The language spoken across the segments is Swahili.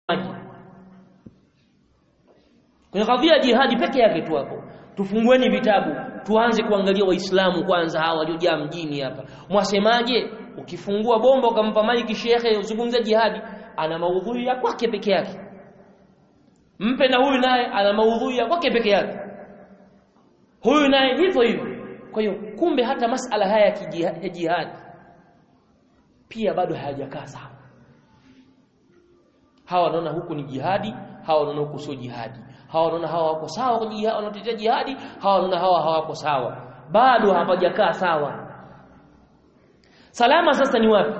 kwenye kadhia ya jihadi peke yake tu hapo tufungueni vitabu tuanze kuangalia waislamu kwanza hawa waliojaa mjini hapa mwasemaje ukifungua bomba ukampa maiki shekhe uzungumze jihadi ana maudhui ya kwake peke yake mpe na huyu naye ana maudhui ya kwake peke yake huyu naye hivyo hivyo kwa hiyo kumbe hata masala haya ya jihadi pia bado hayajakaa sawa hawa wanaona huku ni jihadi hawa wanaona huku sio jihadi hawa wanaona hawa wako sawa kwenye jihadi wanatetea jihadi hawa wanaona hawa hawako sawa bado hapajakaa sawa salama sasa ni wapi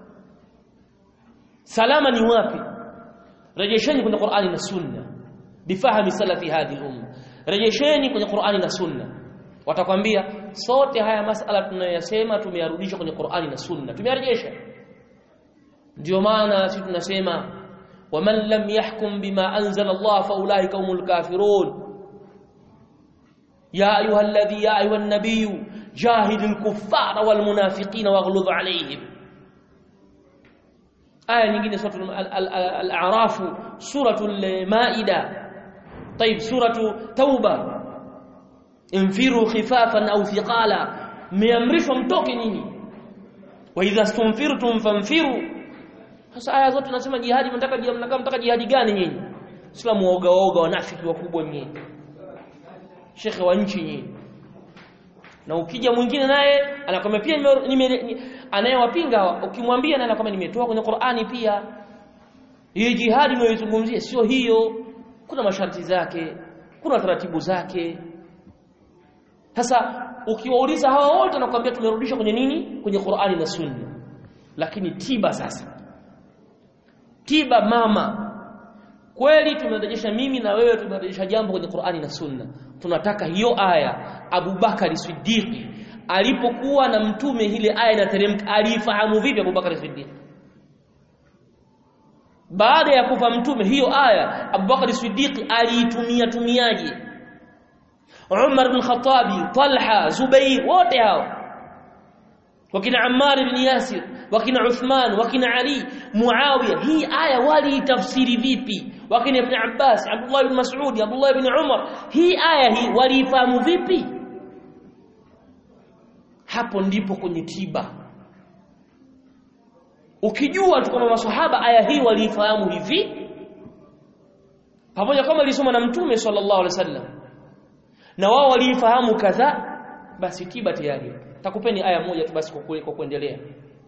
salama ni wapi rejesheni kwenye Qur'ani na Sunna bifahami salafi hadhi umma rejesheni kwenye Qur'ani na Sunna watakwambia sote haya masala tunayosema tumeyarudisha kwenye Qur'ani na Sunna tumeyarejesha ndio maana sisi tunasema waman lam yahkum bima anzala Allah fa ulaika humul kafirun ya ayuha alladhi ya ayuha an-nabiy jahidil kuffara wal munafiqina waghluz alayhim aya nyingine suratul al-a'raf suratul maida طيب سوره توبه انفروا خفافا او ثقالا meamrishwa mtoke nyinyi wa idha stunfirtum fanfiru sasa aya zote nasema jihadi mnataka mnataka mnataka jihadi gani nyinyi sio muoga oga wanafiki wakubwa nyinyi shekhe wa nchi nyinyi na ukija mwingine naye anakwambia pia anayewapinga ukimwambia naye anakwambia nimetoa kwenye Qur'ani pia hii jihadi mnayoizungumzia sio hiyo kuna masharti zake kuna taratibu zake sasa ukiwauliza hawa wote wanakuambia tumerudisha kwenye nini kwenye Qur'ani na Sunna lakini tiba sasa tiba mama kweli tumerejesha mimi na wewe tumerejesha jambo kwenye Qur'ani na Sunna tunataka hiyo aya Abu Bakari Siddiq alipokuwa na mtume ile aya inateremka alifahamu vipi Abu Bakari Siddiq baada ya kufa mtume hiyo aya Abu Bakari Siddiq aliitumia tumiaje Umar bin Khattabi Talha Zubair wote hao wakina Ammar ibn Yasir wakina Uthman wakina Ali Muawiya hii aya waliitafsiri vipi wakina Ibn Abbas Abdullah ibn Mas'ud Abdullah ibn Umar hii aya hii waliifahamu vipi hapo ndipo kwenye tiba ukijua tu kwamba maswahaba aya hii waliifahamu hivi pamoja kama alisoma na mtume sallallahu alaihi wasallam na wao waliifahamu kadhaa basi tiba tayari takupeni aya moja tu basi kwa kuendelea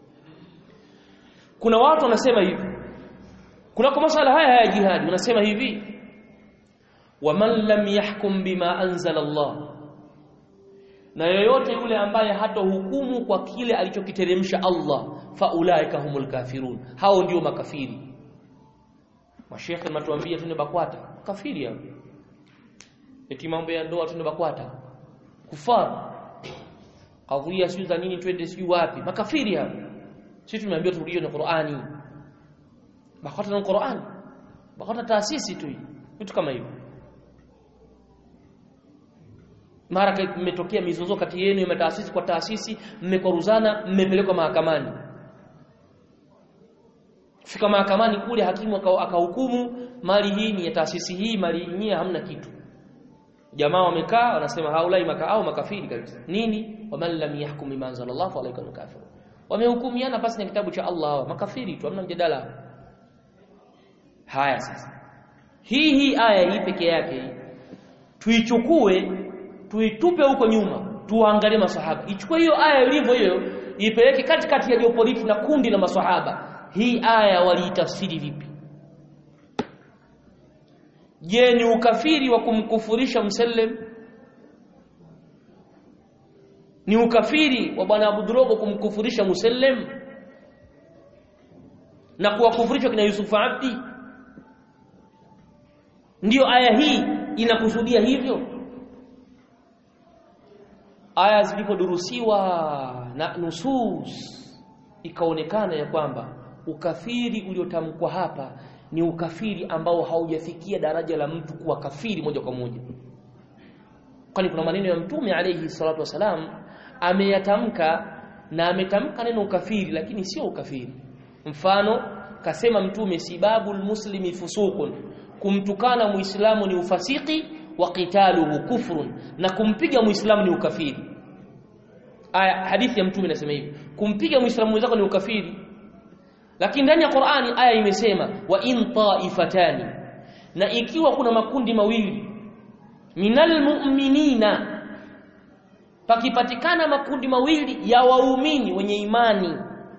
kuna watu wanasema hivi kuna kwa masala haya ya jihadi wanasema hivi waman lam yahkum bima anzala Allah na yoyote yule ambaye hatohukumu kwa kile alichokiteremsha Allah faulaika humul kafirun hao ndio makafiri mashekhe mnatuambia tune bakwata kafiri hao eti mambo ya ndoa tune bakwata kufar kadhia sio za nini twende sio wapi makafiri hao sisi tumeambiwa turudie na Qur'ani bakwata na Qur'ani bakwata taasisi tu vitu kama hivyo mara mmetokea mizozo kati yenu ya taasisi kwa taasisi mmekwaruzana mmepelekwa mahakamani fika mahakamani kule hakimu akahukumu mali hii ni ya taasisi hii mali yenyewe hamna kitu jamaa wamekaa wanasema haulai maka au makafiri kabisa nini waman lam yahkum bima anzalallahu alayka kafir wamehukumiana basi na kitabu cha Allah makafiri tu hamna mjadala haya sasa hii hii aya hii peke yake tuichukue tuitupe huko nyuma tuangalie maswahaba ichukue hiyo aya ilivyo hiyo ipeleke katikati ya geopolitiki na kundi la maswahaba hii aya waliitafsiri vipi je ni ukafiri wa kumkufurisha msallam ni ukafiri wa bwana Abudrogo kumkufurisha Musallam na kuwakufurisha kina Yusuf Abdi ndiyo aya hii inakusudia hivyo aya zilipodurusiwa na nusus ikaonekana ya kwamba ukafiri uliotamkwa hapa ni ukafiri ambao haujafikia daraja la mtu kuwa kafiri moja kwa moja kwani kuna maneno ya mtume alayhi salatu wasalam ameyatamka na ametamka neno ukafiri lakini sio ukafiri mfano kasema mtume sibabul muslimi fusuqun kumtukana muislamu ni ufasiki wa qitaluhu kufrun na kumpiga muislamu ni ukafiri aya hadithi ya mtume inasema hivi kumpiga muislamu mwenzako ni ukafiri lakini ndani ya Qur'ani aya imesema wa in taifatani na ikiwa kuna makundi mawili minal mu'minina pakipatikana makundi mawili ya waumini wenye imani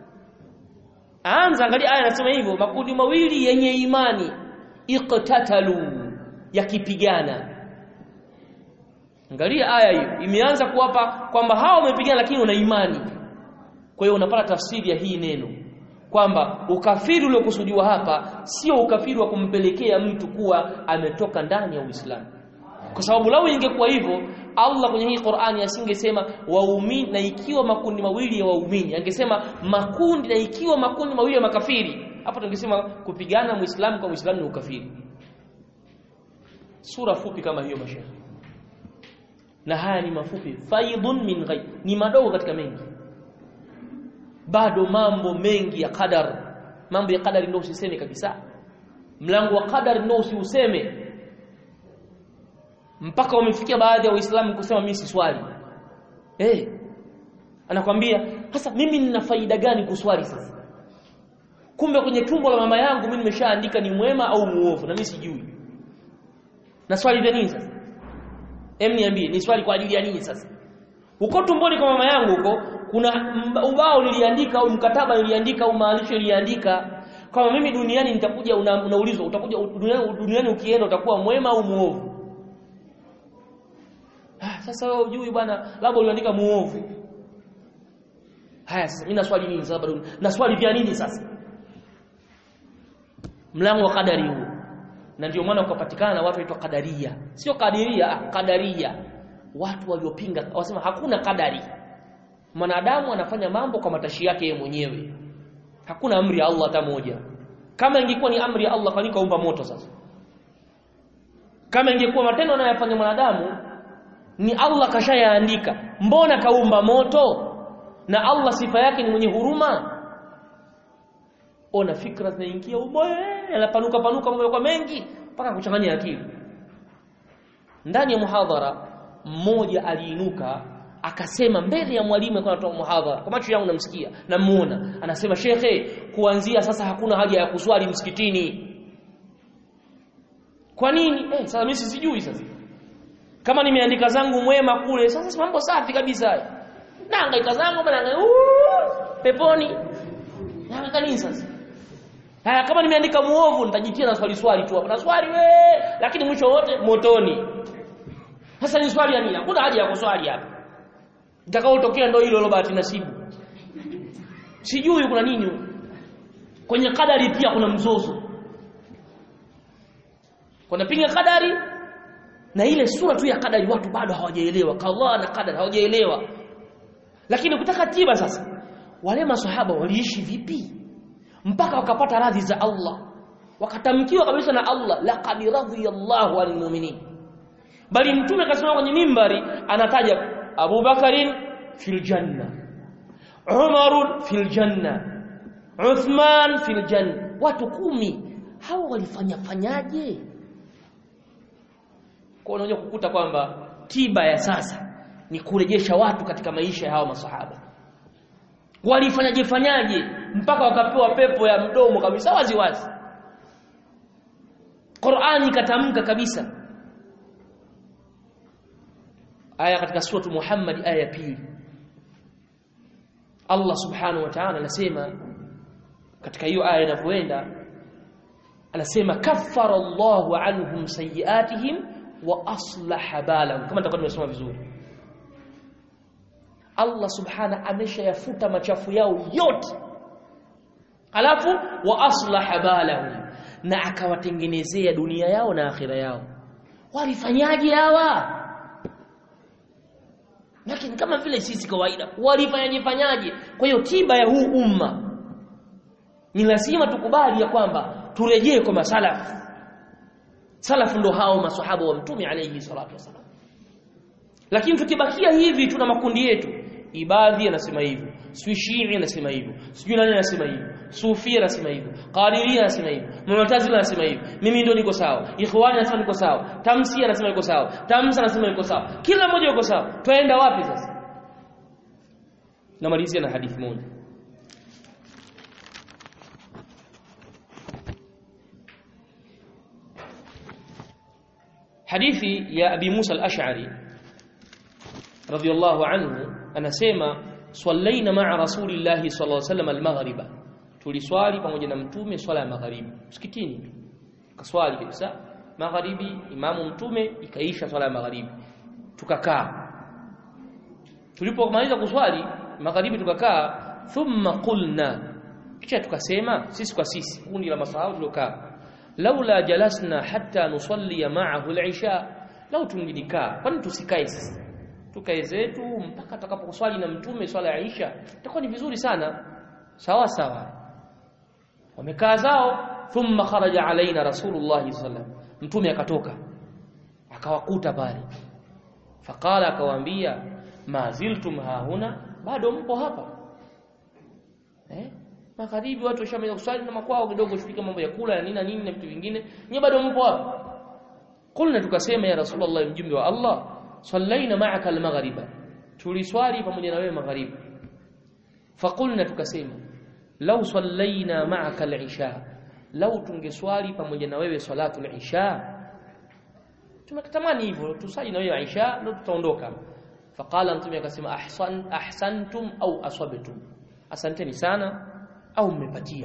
anza angalia aya inasema hivyo makundi mawili yenye imani iqtatalu yakipigana angalia aya hiyo imeanza kuwapa kwamba hao wamepigana lakini una imani kwa hiyo unapata tafsiri ya hii neno kwamba ukafiri uliokusudiwa hapa sio ukafiri wa kumpelekea mtu kuwa ametoka ndani ya Uislamu kwa sababu lau ingekuwa hivyo Allah kwenye hii Qur'ani asingesema waumini na ikiwa makundi mawili ya waumini angesema makundi na ikiwa makundi mawili ya makafiri hapo tungesema kupigana muislamu kwa muislamu ni ukafiri sura fupi kama hiyo mashaikh na haya ni mafupi faidun min ghaib ni madogo katika mengi bado mambo mengi ya qadar mambo ya qadari ndio usiseme kabisa mlango wa qadari ndio usiuseme mpaka wamefikia baadhi ya waislamu kusema mimi si swali eh anakwambia sasa mimi nina faida gani kuswali sasa kumbe kwenye tumbo la mama yangu mimi nimeshaandika ni mwema au muovu na mimi sijui na swali vya nini sasa em niambie ni swali kwa ajili ya nini sasa huko tumboni kwa mama yangu huko kuna ubao niliandika au mkataba niliandika au maalisho niliandika kama mimi duniani nitakuja una, unaulizwa utakuja duniani, duniani ukienda utakuwa mwema au muovu ah, sasa wewe hujui bwana labda uliandika muovu haya sasa mimi naswali nini sasa bado naswali vya nini sasa mlango wa kadari huu na ndio maana ukapatikana na watu waitwa kadaria sio kadiria ah, kadaria watu waliopinga wasema hakuna kadari mwanadamu anafanya mambo kwa matashi yake yeye mwenyewe hakuna amri ya Allah hata moja kama ingekuwa ni amri ya Allah kwani kaumba moto sasa kama ingekuwa matendo anayofanya mwanadamu ni Allah kashayaandika mbona kaumba moto na Allah sifa yake ni mwenye huruma ona fikra zinaingia umoe yanapanuka panuka mambo kwa mengi mpaka kuchanganya akili ndani ya muhadhara mmoja aliinuka akasema mbele ya mwalimu alikuwa anatoa muhadhara kwa macho yangu namsikia namuona anasema shekhe kuanzia sasa hakuna haja ya kuswali msikitini kwa nini eh sasa mimi sijui sasa kama nimeandika zangu mwema kule sasa mambo safi kabisa naangaika zangu bana peponi naangaika nini sasa haya kama nimeandika muovu nitajitia na swali swali tu hapo na swali we lakini mwisho wote motoni sasa ni swali ya nini hakuna haja ya kuswali hapa itakaotokea ndio hilo bahati nasibu sijui kuna nini kwenye kadari pia kuna mzozo kuna pinga kadari na ile sura tu ya kadari watu bado hawajaelewa kadhaa na kadari hawajaelewa lakini ukitaka tiba sasa wale maswahaba waliishi vipi mpaka wakapata radhi za Allah wakatamkiwa kabisa na Allah laqad radiyallahu anil mu'minin bali mtume akasema kwenye mimbari anataja Abu Bakarin fil janna Umar fil janna Uthman fil janna watu kumi hao walifanya fanyaje kwa unaweza kukuta kwamba tiba ya sasa ni kurejesha watu katika maisha ya hao masahaba walifanyaje fanyaje mpaka wakapewa pepo ya mdomo kabisa wazi wazi Qur'ani ikatamka kabisa aya katika suratu Muhammad aya ya pili Allah subhanahu wa ta'ala anasema katika hiyo aya inavyoenda anasema kaffara Allahu anhum sayiatihim wa aslaha balahum kama nitakuwa nimesoma vizuri Allah subhana ameshayafuta machafu yao yote alafu wa aslaha balahum na akawatengenezea dunia yao na akhira yao walifanyaje hawa lakini kama vile sisi kawaida walifanyaje fanyaje kwa hiyo tiba ya huu umma ni lazima tukubali ya kwamba turejee kwa masalafu salafu ndo hao maswahaba wa mtume alayhi salatu wasalam lakini tukibakia hivi tuna makundi yetu ibadhi anasema hivi sijui Shii anasema hivyo sijui nani anasema hivyo Sufi anasema hivyo Qadiria anasema hivyo Mu'tazila anasema hivyo mimi ndio niko sawa Ikhwani anasema niko sawa Tamsi anasema niko sawa Tamsa anasema niko sawa kila mmoja yuko sawa twaenda wapi sasa namalizia na hadithi moja hadithi ya Abi Musa al-Ash'ari radiyallahu anhu anasema swallaina ma'a rasulillahi sallallahu alaihi wasallam al-maghriba tuliswali pamoja na mtume swala ya magharibi msikitini kaswali kabisa magharibi imamu mtume ikaisha swala ya magharibi tukakaa tulipomaliza kuswali magharibi tukakaa thumma qulna kisha tukasema sisi kwa sisi kundi la masahaba tuliokaa laula jalasna hatta nusalli ma'ahu al-isha lau tungilikaa kwani tusikae sisi tukae zetu mpaka tutakaposwali na mtume swala ya Isha itakuwa ni vizuri sana sawa sawa wamekaa zao thumma kharaja alaina rasulullah sallam mtume akatoka akawakuta pale faqala akawaambia ma ziltum hahuna bado mpo hapa eh magharibi watu washamaliza kuswali na makwao kidogo shufika mambo ya kula na nini na nini na vitu vingine nyie bado mpo hapa kulna tukasema ya rasulullah mjumbe wa Allah sallaina ma'aka al-maghriba tuliswali pamoja na wewe magharibi faqulna tukasema law sallaina ma'aka al-isha law tungeswali pamoja na wewe salatu al-isha tumetamani hivyo tusali na wewe isha ndio tutaondoka faqala mtume akasema ahsan ahsantum au asabtum asanteni sana au mmepatia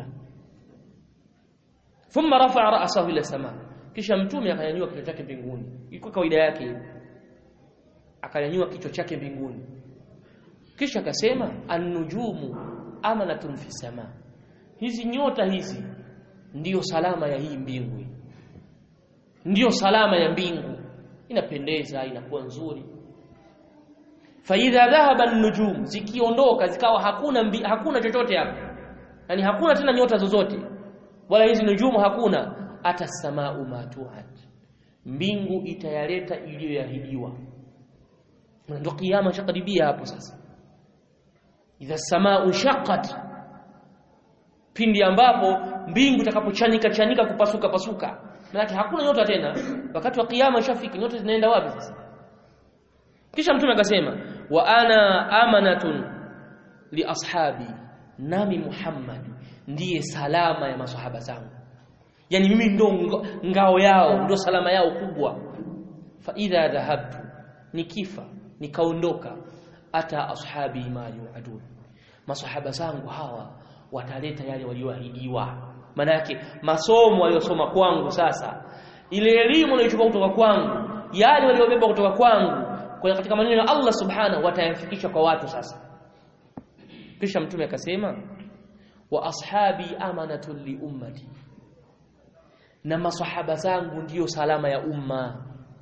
thumma rafa'a ra'sahu ila sama kisha mtume akanyanyua kichwa chake mbinguni ilikuwa kawaida yake hiyo akanyanyua kichwa chake mbinguni kisha akasema an-nujumu amanatun fi sama hizi nyota hizi ndiyo salama ya hii mbingu ndiyo salama ya mbingu inapendeza inakuwa nzuri faidha dhahaba an-nujum zikiondoka zikawa hakuna mbi, hakuna chochote hapa yani hakuna tena nyota zozote wala hizi nujumu hakuna ata samau matuhat mbingu itayaleta iliyoahidiwa ndio kiyama shakaribia hapo sasa idha samau shaqqat pindi ambapo mbingu itakapochanika chanika kupasuka pasuka maana hakuna nyota tena wakati wa kiyama shafiki nyota zinaenda wapi sasa kisha mtume akasema wa ana amanatun li ashabi nami Muhammad ndiye salama ya maswahaba zangu yani mimi ndo ngao yao ndo salama yao kubwa fa idha dhahabtu nikifa nikaondoka ata ashabi ma yuadun maswahaba zangu hawa wataleta yale walioahidiwa maana yake masomo waliosoma kwangu sasa ile elimu niliyochukua kutoka kwangu yale waliobeba kutoka kwangu kwa katika maneno ya Allah subhanahu watayafikisha kwa watu sasa kisha mtume akasema wa ashabi amanatun li ummati na masahaba zangu ndiyo salama ya umma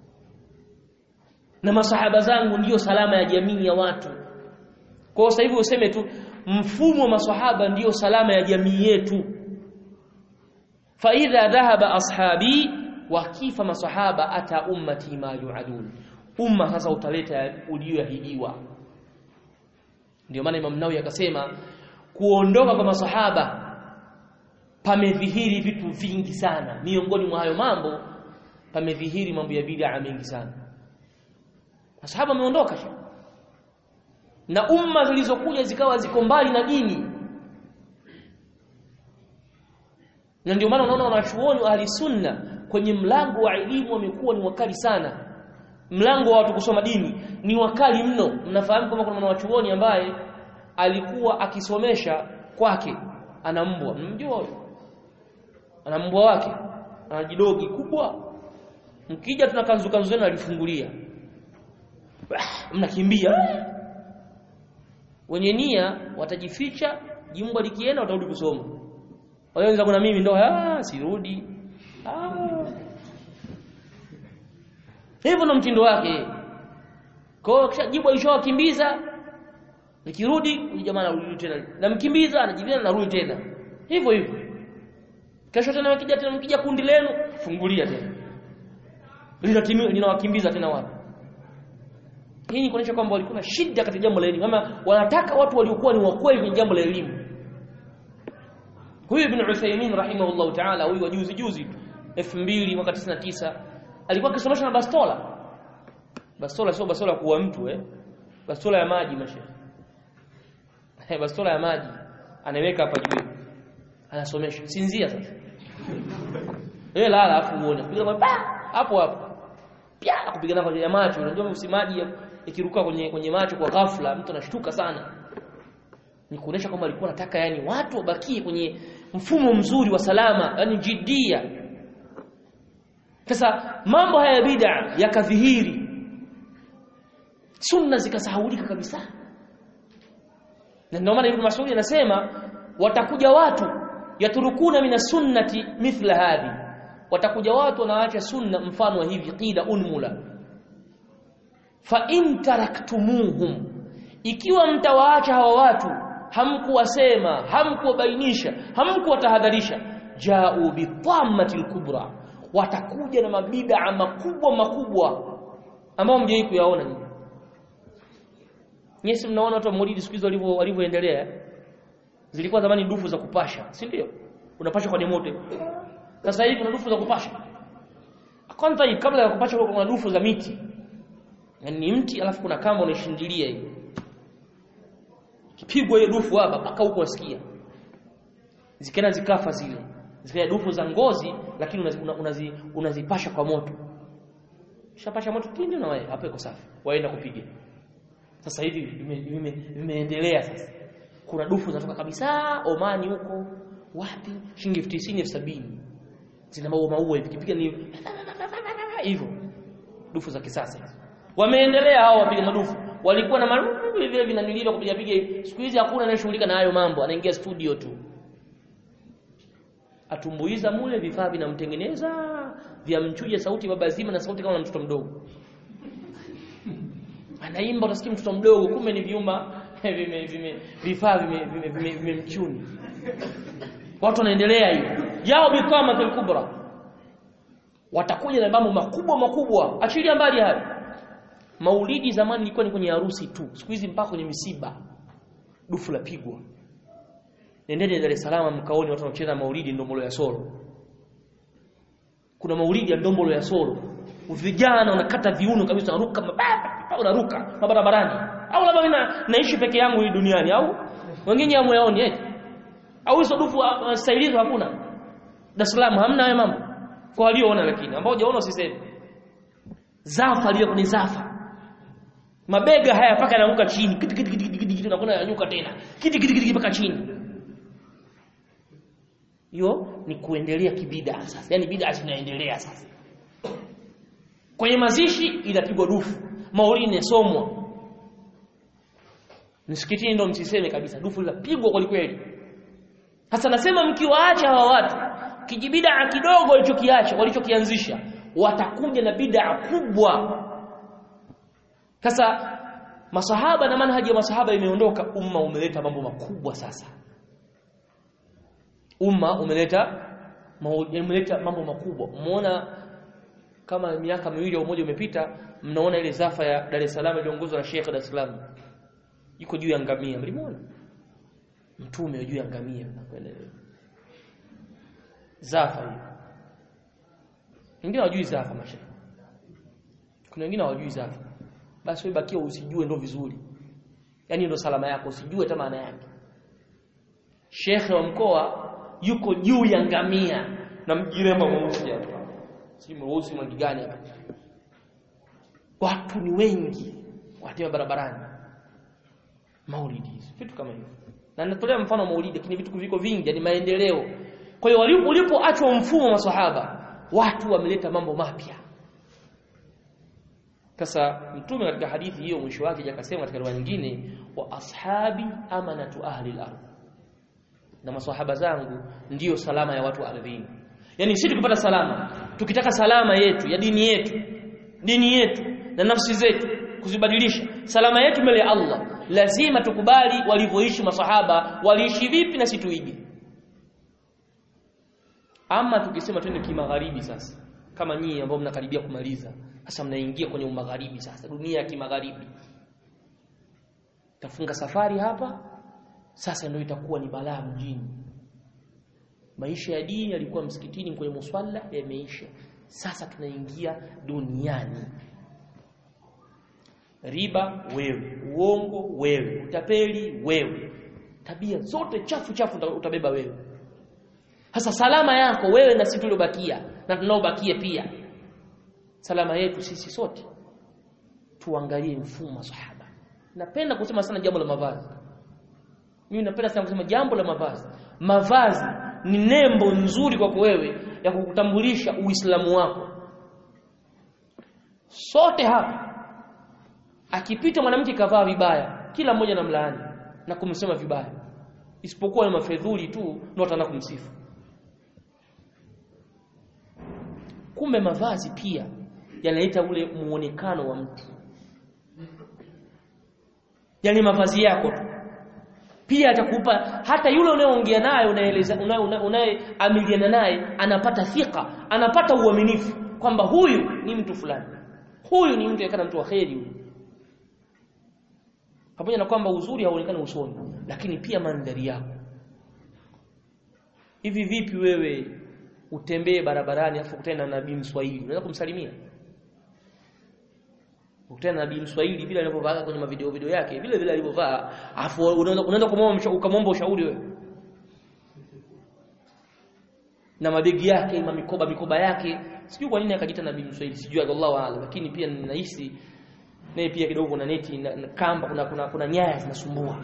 na masahaba zangu ndiyo salama ya jamii ya watu kwa sasa hivi useme tu mfumo wa masahaba ndiyo salama ya jamii yetu fa idha dhahaba ashabi wakifa masahaba ata ummati ma yuadun umma sasa utaleta ulioahidiwa ndio maana Imam Nawawi akasema kuondoka kwa masahaba pamedhihiri vitu vingi sana miongoni mwa hayo mambo pamedhihiri mambo ya bid'a mengi sana masahaba wameondoka na umma zilizokuja zikawa ziko mbali na dini na ndio maana unaona wanachuoni wa ahli sunna kwenye mlango wa elimu wamekuwa ni wakali sana mlango wa watu kusoma dini ni wakali mno mnafahamu kama kuna mwanachuoni ambaye alikuwa akisomesha kwake ana mbwa mnamjua huyo ana mbwa wake ana jidogi kubwa mkija tuna kanzu kanzu zenu alifungulia mnakimbia wenye nia watajificha jimbwa likienda watarudi kusoma wale wenzangu na mimi ndo ah sirudi ah hivyo ndo mtindo wake kwa hiyo kisha jibu alishowakimbiza nikirudi huyu jamaa anarudi tena namkimbiza anajibia narudi tena hivyo hivyo kesho tena mkija tena mkija kundi lenu fungulia tena linatimia linawakimbiza tena watu hii ni kuonyesha kwamba walikuwa na shida katika jambo la elimu kama wanataka watu waliokuwa ni wakweli kwenye jambo la elimu huyu ibn Uthaymeen rahimahullah ta'ala huyu wa juzi juzi 2000 mwaka 99 alikuwa akisomesha na bastola bastola sio bastola ya kuua mtu eh bastola ya maji mashehe eh bastola ya maji anaweka hapa juu anasomesha sinzia sasa wewe lala afu uone kupiga pa hapo hapo pia kupigana kwenye macho unajua usimaji ikiruka kwenye kwenye macho kwa ghafla mtu anashtuka sana ni kuonesha kwamba alikuwa anataka yani watu wabakie kwenye mfumo mzuri wa salama yani jidia sasa mambo haya bid'a yakadhihiri sunna zikasahaulika kabisa na ndio maana Ibn Mas'ud anasema watakuja watu yaturukuna mina sunnati mithla hadhi watakuja watu wanaacha sunna mfano wa hivi qila unmula fa in taraktumuhum ikiwa mtawaacha hawa watu hamkuwasema hamkuwabainisha hamkuwatahadharisha ja'u bitammatil kubra watakuja na mabid'a makubwa makubwa ambao mjai kuyaona nyinyi Nyesi mnaona watu wa Maulidi siku hizo walivyo walivyoendelea zilikuwa zamani dufu za kupasha si ndio unapasha kwa moto sasa hivi kuna dufu za kupasha kwanza hii kabla ya kupasha kuna dufu za miti yani ni mti alafu kuna kamba unaishindilia hiyo kipigwa hiyo dufu hapa mpaka huko wasikia zikaenda zikafa zile zile dufu za ngozi lakini unazipasha unazi, unazi, unazi kwa moto shapasha moto kindi na wewe hapo iko safi waenda kupiga sasa hivi vimeendelea sasa kuna dufu zinatoka kabisa Omani huko wapi shilingi 50 70 zina maua maua hivi kipiga ni hivyo dufu za kisasa wameendelea hao wapiga madufu walikuwa na marufu vile vile vinaniliwa kupiga piga siku hizi hakuna anayeshughulika na hayo mambo anaingia studio tu atumbuiza mule vifaa vinamtengeneza vya mchuja sauti baba zima na sauti kama mtoto mdogo anaimba utasikia mtoto mdogo kumbe ni vyuma vime vime vifaa vime vimemchuni vime, vime watu wanaendelea hiyo yao bikama kubra watakuja na mambo makubwa makubwa achilia mbali hayo maulidi zamani ilikuwa ni kwenye harusi tu siku hizi mpaka kwenye misiba dufu la pigwa nendeni Dar es Salaam mkaoni watu wanacheza maulidi ndombolo ya solo kuna maulidi ya ndombolo ya solo vijana wanakata viuno kabisa wanaruka mababa wanaruka mabarabarani au labda mimi naishi peke yangu hii duniani au wengine hamuyaoni eti au hizo dufu uh, staili hizo hakuna Dar es Salaam hamna hayo mambo kwa walioona lakini ambao hujaona usiseme zafa lile ni zafa mabega haya paka yanaanguka chini kiti kiti kiti kiti kiti unakwenda yanyuka tena kiti kiti kiti paka chini hiyo ni kuendelea kibida sasa yani bid'a zinaendelea sasa kwenye mazishi inapigwa dufu maulidi inasomwa msikitini ndio msiseme kabisa dufu linapigwa kwa kweli sasa nasema mkiwaacha hawa watu kijibida kidogo walichokiacha walichokianzisha watakuja na bid'a kubwa sasa masahaba na manhaji ya masahaba imeondoka umma umeleta mambo makubwa sasa umma umeleta umeleta mambo makubwa umeona kama miaka miwili au moja umepita mnaona ile zafa ya Dar es Salaam iliongozwa na Sheikh Dar es Salaam yuko juu ya ngamia mlimuona mtume juu ya ngamia zafa hiyo wengine hawajui zafa masha kuna wengine hawajui zafa basi wewe bakia usijue ndo vizuri yani ndo salama yako usijue hata maana yake shekhe wa mkoa yuko juu ya ngamia na mjiremba mweusi hapa si mweusi mwangi gani hapa watu ni wengi watembea barabarani maulidi vitu kama hivyo na natolea mfano maulidi lakini vitu viko vingi ni maendeleo kwa hiyo ulipoachwa mfumo wa maswahaba watu wameleta mambo mapya sasa mtume katika hadithi hiyo mwisho wake akasema katika riwaya nyingine wa ashabi amanatu ahli al-ardh na maswahaba zangu ndiyo salama ya watu wa ardhini yani sisi tukipata salama tukitaka salama yetu ya dini yetu dini yetu na nafsi zetu kuzibadilisha salama yetu mbele ya Allah lazima tukubali walivyoishi masahaba waliishi vipi na situige ama tukisema twende kimagharibi sasa kama nyinyi ambao mnakaribia kumaliza sasa mnaingia kwenye magharibi sasa dunia ya kimagharibi tafunga safari hapa sasa ndio itakuwa ni balaa mjini maisha ya dini yalikuwa msikitini kwenye muswala yameisha sasa tunaingia duniani riba wewe uongo wewe utapeli wewe tabia zote chafu chafu utabeba wewe sasa salama yako wewe na sisi tuliobakia na tunaobakia pia salama yetu sisi sote tuangalie mfumo sahaba napenda kusema sana jambo la mavazi mimi napenda sana kusema jambo la mavazi mavazi ni nembo nzuri kwako wewe ya kukutambulisha uislamu wako sote hapa akipita mwanamke kavaa vibaya kila mmoja anamlaani na kumsema vibaya isipokuwa ni mafedhuli tu ndio ataanza kumsifu kumbe mavazi pia yanaleta ule muonekano wa mtu yani mavazi yako tu pia atakupa hata yule unayeongea naye unaeleza unayeamiliana naye anapata thika anapata uaminifu kwamba huyu ni mtu fulani huyu ni mtu yakana mtu wa kheri huyu pamoja na kwamba uzuri hauonekani usoni lakini pia mandhari yako hivi vipi wewe utembee barabarani afu kutana na nabii mswahili unaweza kumsalimia ukutana na nabii mswahili vile alivyovaa kwenye mavideo video yake vile vile alivyovaa afu unaweza unaenda kumwomba ukamwomba ushauri wewe na mabegi yake na mikoba mikoba yake sijui kwa nini akajiita nabii mswahili sijui Allahu a'lam lakini pia ninahisi naye pia kidogo kuna neti na, na kamba kuna kuna, kuna nyaya zinasumbua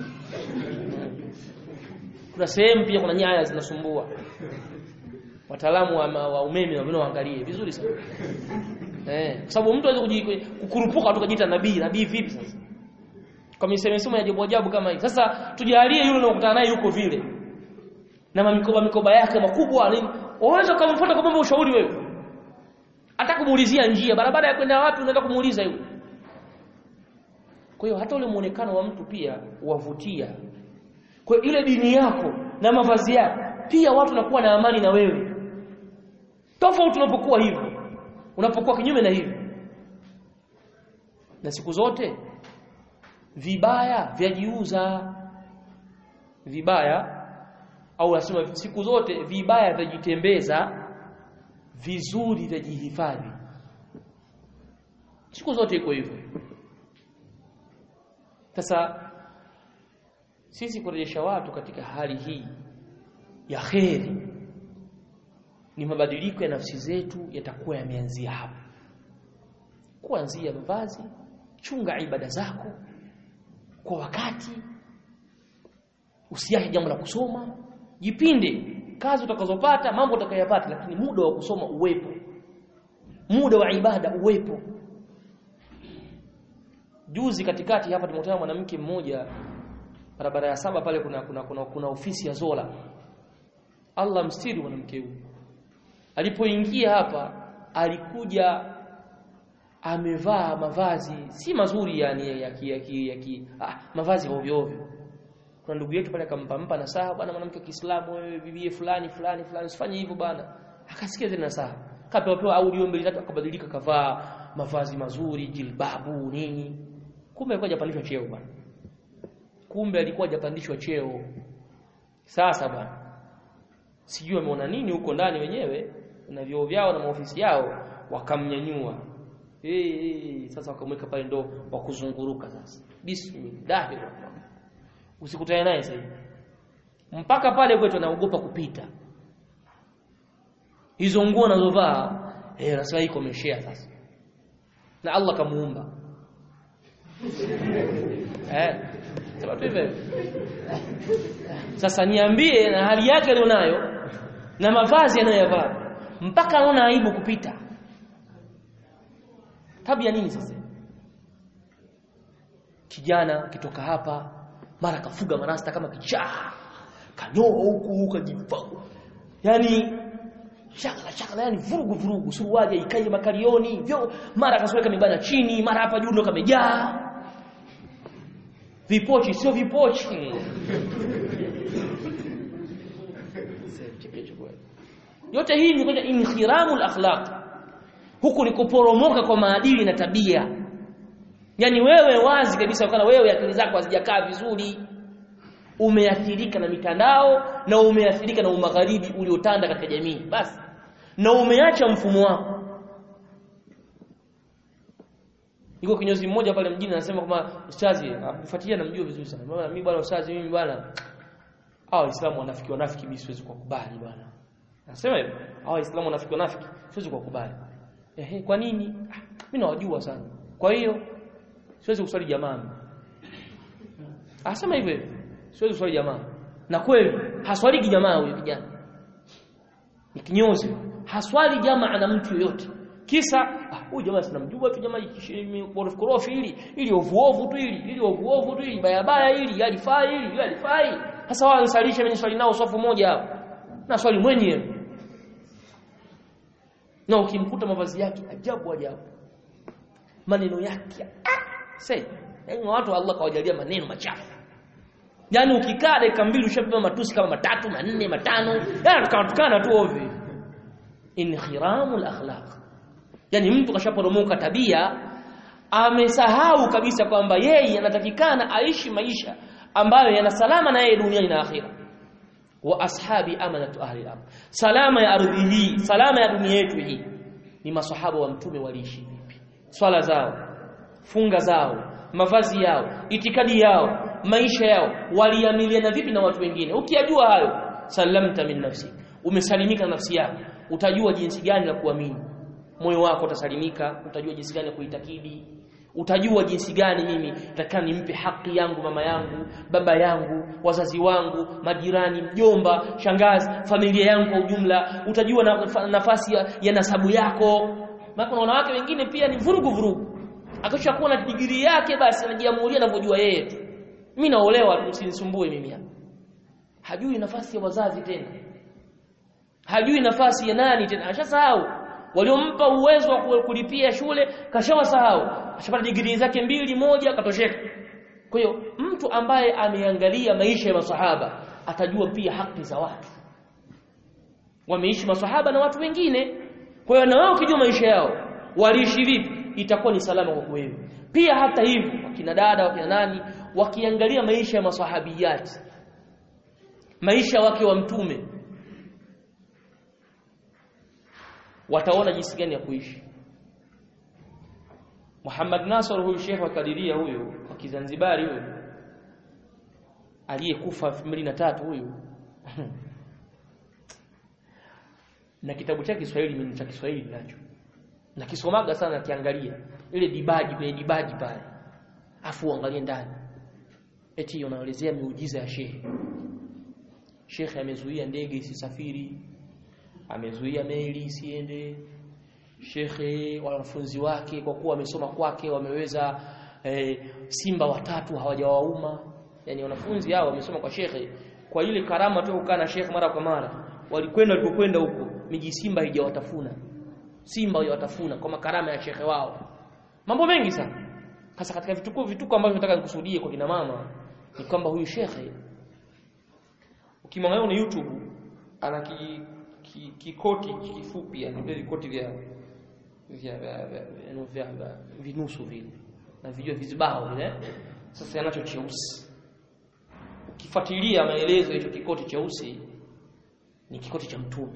kuna sehemu pia kuna nyaya zinasumbua wataalamu wa, wa umeme na waangalie vizuri sana eh kwa sababu mtu anaweza kukurupuka tu kujiita nabii nabii vipi sasa kwa misemo ya ajabu ajabu kama hii sasa tujalie yule unakutana naye yuko vile na mikoba mikoba yake makubwa nini unaweza kumfuata kwa mambo ushauri wewe hata kumuulizia njia barabara ya kwenda wapi unaenda kumuuliza yule kwa hiyo hata ule muonekano wa mtu pia wavutia kwa hiyo ile dini yako na mavazi yako pia watu nakuwa na amani na wewe tofauti unapokuwa hivyo unapokuwa kinyume na hivyo na siku zote vibaya vyajiuza vibaya au nasema siku zote vibaya vyajitembeza vizuri vyajihifadhi siku zote iko hivyo sasa sisi kurejesha watu katika hali hii ya kheri ni mabadiliko ya nafsi zetu yatakuwa yameanzia hapo kuanzia mavazi chunga ibada zako kwa wakati usiache jambo la kusoma jipinde kazi utakazopata mambo utakayopata lakini muda wa kusoma uwepo muda wa ibada uwepo juzi katikati hapa tumekutana mwanamke mmoja barabara ya saba pale kuna kuna, kuna, kuna ofisi ya Zola Allah mstiri mwanamke huyu alipoingia hapa alikuja amevaa mavazi si mazuri yani ya ki, ya ki, ya ki, ah, mavazi ovyo ovyo kuna ndugu yetu pale akampampa na saha bwana mwanamke wa Kiislamu wewe bibie fulani fulani fulani usifanye hivyo bwana akasikia zile nasaha kapewa pewa audio mbili tatu akabadilika kavaa mavazi mazuri jilbabu nini kumbe alikuwa hajapandishwa cheo bwana kumbe alikuwa hajapandishwa cheo sasa bwana sijui wameona nini huko ndani wenyewe na vyoo vyao na maofisi yao wakamnyanyua hey, hey, sasa wakamweka pale ndo wa kuzunguruka sasa bismillah usikutane naye sasa mpaka pale kwetu anaogopa kupita hizo nguo anazovaa eh rasmi iko meshea sasa na Allah kamuumba eh sababu hivyo sasa niambie na hali yake alionayo na mavazi anayoyavaa mpaka anaona aibu kupita tabia nini sasa kijana kitoka hapa mara kafuga marasta kama kichaa kanyoa huku kajifagu yani shakala shakala yani vurugu vurugu suruali ikaje makalioni vyo mara akasweka mibana chini mara hapa juu ndo kamejaa vipochi sio vipochi yote hii ni kwenye inhiramul akhlaq huku ni kuporomoka kwa maadili na tabia yaani wewe wazi kabisa kana wewe akili zako hazijakaa vizuri umeathirika na mitandao na umeathirika na umagharibi uliotanda katika jamii basi na umeacha mfumo wako Yuko kinyozi mmoja pale mjini anasema kwamba ustazi akufuatilia namjua vizuri sana. Bwana mimi bwana ustazi mimi bwana hao waislamu wanafiki wanafiki mimi siwezi kukubali bwana. Anasema hivyo. Hao waislamu wanafiki wanafiki siwezi kukubali. Ehe kwa nini? Ah, mimi nawajua sana. Kwa hiyo siwezi kuswali jamaa. Anasema hivyo. Siwezi kuswali jamaa. Na kweli haswali jamaa huyo kijana. Ni kinyozi. Haswali jamaa na mtu yoyote. Kisa huyu jamaa sinamjua tu jamaa korofi korofi hili ili ovuovu tu hili ili ovuovu tu hili baya baya hili alifai hili ili alifai sasa wao nisalishe mimi swali nao safu moja hapo na swali mwenyewe na ukimkuta mavazi yake ajabu ajabu maneno yake ah say yani watu Allah kawajalia maneno machafu yani ukikaa dakika mbili ushapewa matusi kama matatu manne matano yani tukatukana tu ovyo inhiramul akhlaq yani mtu kashaporomoka tabia amesahau kabisa kwamba yeye anatakikana aishi maisha ambayo yana salama na yeye duniani na akhira wa ashabi amanatu ahli al salama ya ardhi hii salama ya dunia yetu hii ni masahaba wa mtume waliishi vipi swala zao funga zao mavazi yao itikadi yao maisha yao waliamiliana vipi na watu wengine ukiyajua hayo salamta min nafsi umesalimika nafsi yako utajua jinsi gani la kuamini moyo wako utasalimika utajua jinsi gani kuitakidi utajua jinsi gani mimi nataka nimpe haki yangu mama yangu baba yangu wazazi wangu majirani mjomba shangazi familia yangu kwa ujumla utajua na, nafasi ya, ya nasabu yako maana kuna wanawake wengine pia ni vurugu vurugu akishakuwa na digrii yake basi anajiamulia anavyojua yeye tu mimi naolewa usinisumbue mimi hapa hajui nafasi ya wazazi tena hajui nafasi ya nani tena ashasahau waliompa uwezo wa kulipia shule kashawasahau ashapata digrii zake mbili moja katosheka kwa hiyo mtu ambaye ameangalia maisha ya masahaba atajua pia haki za watu wameishi masahaba na watu wengine kwa hiyo na wao ukijua maisha yao waliishi vipi itakuwa ni salama kwa wewe pia hata hivyo wakina dada wakina nani wakiangalia maisha ya masahabiyati maisha wake wa mtume wataona jinsi gani ya kuishi Muhammad Nasr huyu Sheikh wa Kadiria huyu wa Kizanzibari huyu aliyekufa 2003 huyu na kitabu chake Kiswahili mimi cha Kiswahili nacho na kisomaga sana kiangalia ile dibaji kwenye dibaji pale afu angalie ndani eti unaelezea miujiza ya Sheikh Sheikh amezuia ndege isisafiri amezuia meli isiende shekhe wanafunzi wake kwa kuwa wamesoma kwake wameweza e, simba watatu hawajawauma yani wanafunzi hao wamesoma kwa shekhe kwa ile karama tu kukaa na shekhe mara kwa mara walikwenda walipokwenda huko miji simba haijawatafuna simba haijawatafuna kwa makarama ya shekhe wao mambo mengi sana hasa katika vituko vituko ambavyo nataka nikusudie kwa kina mama ni kwamba huyu shekhe ukimwangalia na YouTube ana ki, ki, kikoti kifupi yani vile vikoti vya vya vya, vya, vya, vya vinusu vile na vijua vizibao vile sasa yanacho cheusi ukifuatilia maelezo hicho kikoti cheusi ni kikoti cha mtume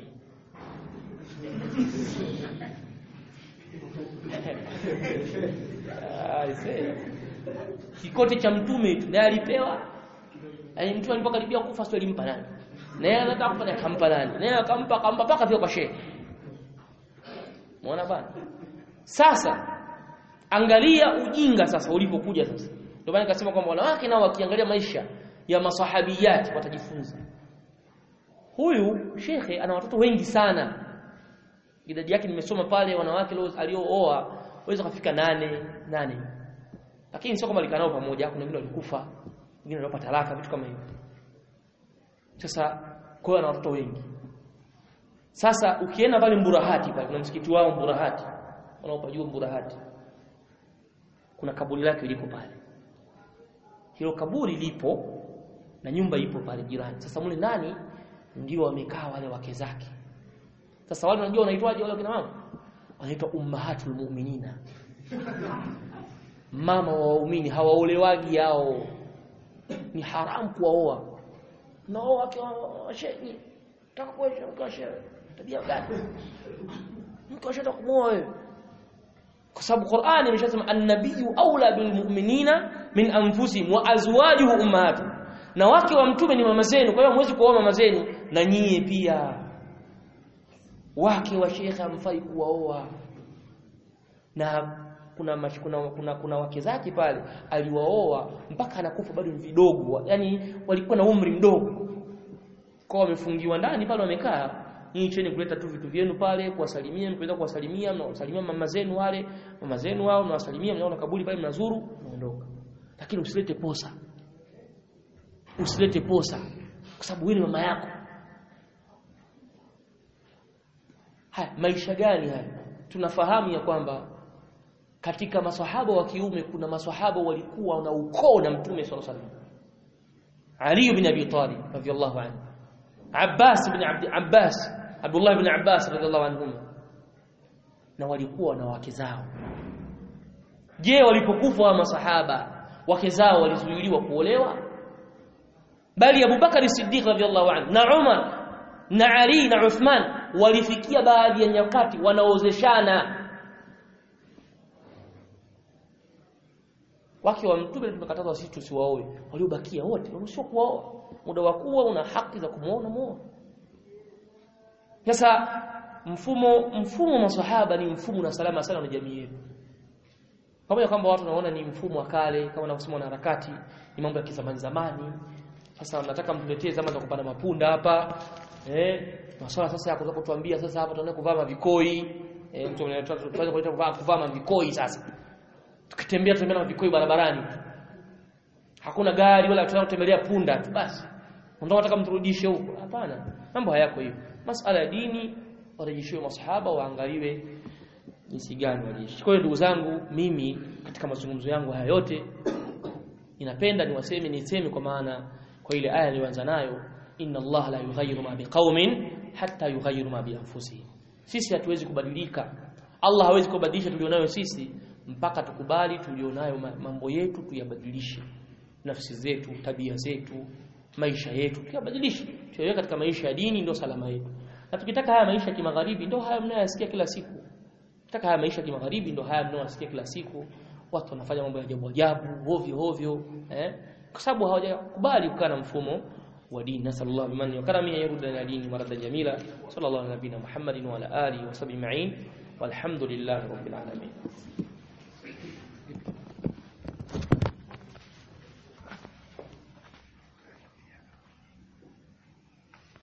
kikoti cha mtume tu naye alipewa yani mtu alipokaribia kufa sio alimpa nani naye anataka kufa akampa nani naye akampa akampa paka vile kwa shehe Muona bana? Sasa angalia ujinga sasa ulipokuja sasa. Ndio maana nikasema kwamba wanawake nao wakiangalia maisha ya masahabiyati watajifunza. Huyu shekhe ana watoto wengi sana. Idadi yake nimesoma pale wanawake aliooa waweza kufika nane nane. Lakini sio kama alikanao pamoja, kuna wengine walikufa, wengine walipata talaka, vitu kama hivyo. Sasa kwa hiyo ana watoto wengi. Sasa ukienda pale Mburahati pale kuna msikiti wao Mburahati. Unaopajua Mburahati. Kuna kaburi lake liko pale. Hilo kaburi lipo na nyumba ipo pale jirani. Sasa mule ndani ndio wamekaa wale wake zake. Sasa wale unajua wanaitwaje wale kina mama? wanaitwa ummahatul mu'minina mama wa waumini hawaolewagi hao ni haramu kuwaoa naoa akiwa shehe taka kuoa mke wa shehe tabia gani mke wa shehe kumuoa wewe kwa sababu Qur'ani imeshasema an-nabiyyu aula bil mu'minina min anfusihim wa azwajuhu ummahatuhum na wake wa mtume ni mama zenu kwa hiyo hamwezi kuoa mama zenu na nyie pia wake wa shekhe hamfai kuwaoa na kuna, mash, kuna kuna kuna wake zake pale aliwaoa mpaka anakufa bado ni vidogo yani walikuwa na umri mdogo kwa wamefungiwa ndani pale wamekaa nyinyi cheni kuleta tu vitu vyenu pale kuwasalimia mkiweza kuwasalimia mnawasalimia mama zenu wale mama zenu wao mnawasalimia mnaona kaburi pale mnazuru mnaondoka lakini usilete posa usilete posa kwa sababu wewe ni mama yako haya maisha gani haya tunafahamu ya kwamba katika maswahaba wa kiume kuna maswahaba walikuwa na ukoo na mtume sallallahu alaihi wasallam Ali ibn Abi Talib radhiyallahu anhu Abbas ibn Abd Abbas Abdullah ibn Abbas radhiyallahu anhum na walikuwa na wake zao je walipokufa wa masahaba wake zao walizuiliwa kuolewa bali Abu Bakar Siddiq radhiyallahu anhu na Umar na Ali na Uthman walifikia baadhi ya nyakati wanaozeshana wake wa mtume tumekatazwa sisi tusiwaoe waliobakia wote waruhusiwa kuoa muda wa kuwa una haki za kumuona muoa sasa mfumo mfumo maswahaba ni mfumo na salama sana na jamii yetu pamoja kwamba watu wanaona ni mfumo wa kale kama wanavyosema na harakati ni mambo ya kizamani zamani sasa nataka mtuletee zama za kupanda mapunda hapa eh masuala sasa ya kutoka kutuambia sasa hapa tunaenda kuvaa mavikoi eh mtu tunaweza kuleta kuvaa kuvaa mavikoi sasa tukitembea tutembea na vikoi barabarani hakuna gari wala tunataka kutembelea punda tu basi ndio nataka mturudishe huko hapana mambo hayako hivyo masala ya dini warejeshiwe masahaba waangaliwe jinsi gani waliishi kwa hiyo ndugu zangu mimi katika mazungumzo yangu haya yote ninapenda niwaseme niseme kwa maana kwa ile aya niliyoanza nayo inna Allah la yughayyiru ma biqaumin hatta yughayyiru ma bi anfusihim sisi hatuwezi kubadilika Allah hawezi kubadilisha tulionayo sisi mpaka tukubali tulionayo mambo yetu tuyabadilishe nafsi zetu tabia zetu maisha yetu tuyabadilishe tuyaweke katika maisha ya dini ndio salama yetu na tukitaka haya maisha ya kimagharibi ndio haya mnayoyasikia kila siku tukitaka haya maisha ya kimagharibi ndio haya mnayoyasikia kila siku watu wanafanya mambo ya ajabu ajabu ovyo ovyo eh kwa sababu hawajakubali kukaa na mfumo wa dini nasallallahu bimanni wa karami yarudda ila dini marada jamila sallallahu ala nabina muhammadin wa ala alihi wa sahbihi ma'in walhamdulillahi rabbil alamin